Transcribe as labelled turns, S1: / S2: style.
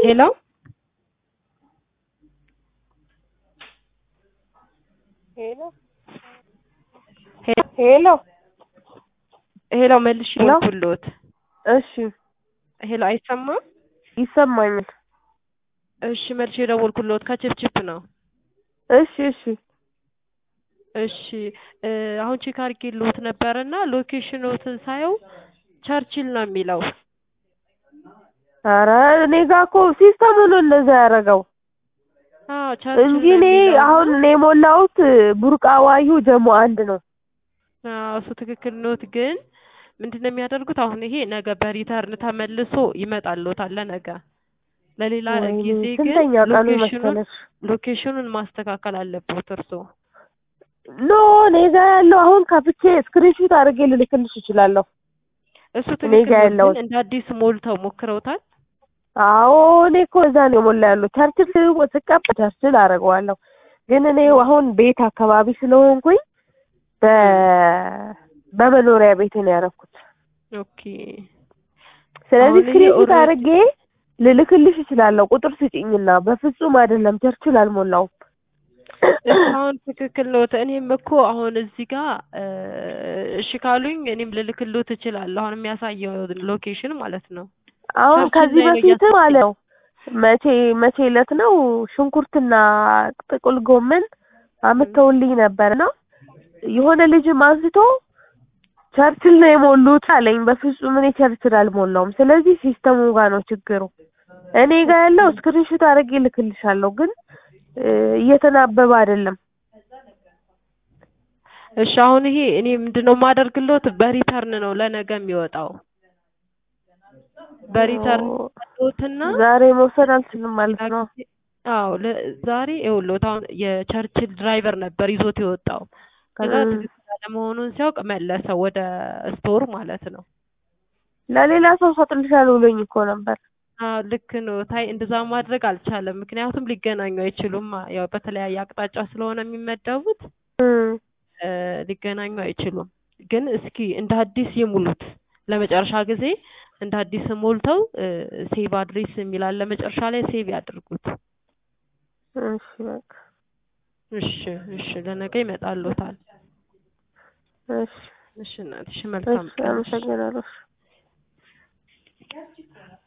S1: ሄሎ
S2: ሄሎ
S1: ሄ-
S2: ሄሎ
S1: ሄሎ መልሽ
S2: ሄሎ?
S1: ደወልኩልዎት።
S2: እሺ
S1: ሄሎ አይሰማም?
S2: ይሰማኛል።
S1: እሺ መልሽ የደወልኩልዎት ከችፕችፕ ነው።
S2: እሺ እሺ
S1: እሺ እ አሁን ቼክ አድርጌልዎት ነበርና ሎኬሽኖትን ሳየው ቸርችል ነው የሚለው።
S2: ኧረ እኔ ጋ እኮ ሲስተሙ ነው እንደዛ ያደረገው
S1: አዎ ቸርችል
S2: እንጂ
S1: ነው
S2: እኔ
S1: የሚለው እና-
S2: አሁን እኔ የሞላሁት ቡርቃ ዋዩ ጀሞ አንድ ነው።
S1: አዎ እሱ ትክክል ኖት። ግን ምንድን ነው የሚያደርጉት አሁን ይሄ ነገ በሪተርን ተመልሶ ይመጣልዎታል ለነገ ለሌላ
S2: ወይኔ
S1: ጊዜ ግን
S2: ስንተኛ ቀኑ
S1: ሎኬሽኑን
S2: መሰለሽ?
S1: ሎኬሽኑን ማስተካከል አለብዎት እርስዎ።
S2: ኖ እኔ ጋ ያለው አሁን ከፍቼ ስክሪንሹት አድርጌ ልልክልሽ እችላለሁ።
S1: እሱ
S2: እኔ ጋ
S1: ትክክል ነው።
S2: ያለውን
S1: ግን እንደ አዲስ ሞልተው ሞክረውታል?
S2: አዎ እኔ እኮ እዛ ነው የሞላ ያለው ቸርችል ስቀባ ቸርችል አደርገዋለሁ። ግን እኔ አሁን ቤት አካባቢ ስለሆንኩኝ በ በመኖሪያ ቤት ነው ያደረኩት።
S1: ኦኬ
S2: ስለዚህ
S1: አሁን ይሄ
S2: ስክሪንሹት
S1: ኦልሬዲ-
S2: አድርጌ ልልክልሽ እችላለሁ። ቁጥር ስጪኝና በፍጹም አይደለም ቸርችል አልሞላውም።
S1: እሺ አሁን ትክክል ነው። እኔም እኮ አሁን እዚህ ጋር እ እሺ ካሉኝ እኔም ልልክልዎት እችላለሁ። አሁን የሚያሳየው ሎኬሽን ማለት ነው።
S2: አሁን
S1: ቸርችል
S2: ከዚህ
S1: ላይ ነው
S2: በፊትም
S1: እያሳየኝ።
S2: አለው መቼ መቼ ዕለት ነው ሽንኩርትና ጥቁል ጎመን አምጥተውልኝ ነበርና የሆነ ልጅም አንስቶ ቸርችል ነው የሞሉት አለኝ። በፍጹም እኔ ቸርችል አልሞላውም። ስለዚህ ሲስተሙ ጋር ነው ችግሩ። እኔ ጋር ያለው ስክሪንሹት አድርጌ ልክልሻለሁ፣ ግን እ እየተናበበ አይደለም።
S1: እሺ አሁን ይሄ እኔ ምንድነው የማደርግልዎት በሪተርን ነው ለነገ የሚወጣው። በሪተርን
S2: ኦ፣
S1: ያለዎትና
S2: ዛሬ መውሰድ አልችልም ማለት ነው።
S1: አዎ ለ- ዛሬ ይኸውልዎት አሁን የቸርችል ድራይቨር ነበር ይዞት የወጣው። ከዛ
S2: እም።
S1: ትክክል አለመሆኑን ሲያውቅ መለሰው ወደ ስቶር ማለት ነው።
S2: ለሌላ ሰው ሰጥልሻለሁ ብሎኝ እኮ ነበር።
S1: አዎ ልክ ነው። ታይ እንደዛ ማድረግ አልቻለም። ምክንያቱም ሊገናኙ አይችሉም። ያው በተለያየ አቅጣጫ ስለሆነ የሚመደቡት
S2: እም።
S1: እ ሊገናኙ አይችሉም። ግን እስኪ እንደ አዲስ ይሙሉት። ለመጨረሻ ጊዜ እንደ አዲስ ሞልተው ሴቭ አድሬስ የሚል አለ መጨረሻ ላይ ሴቭ ያድርጉት።
S2: እሺ በቃ
S1: እሺ እሺ፣ ለነገ ይመጣልዎታል።
S2: እሺ
S1: እሺ እናትሽ መልካም
S2: እሺ፣
S1: ቀን። እሺ።
S2: አመሰግናለሁ።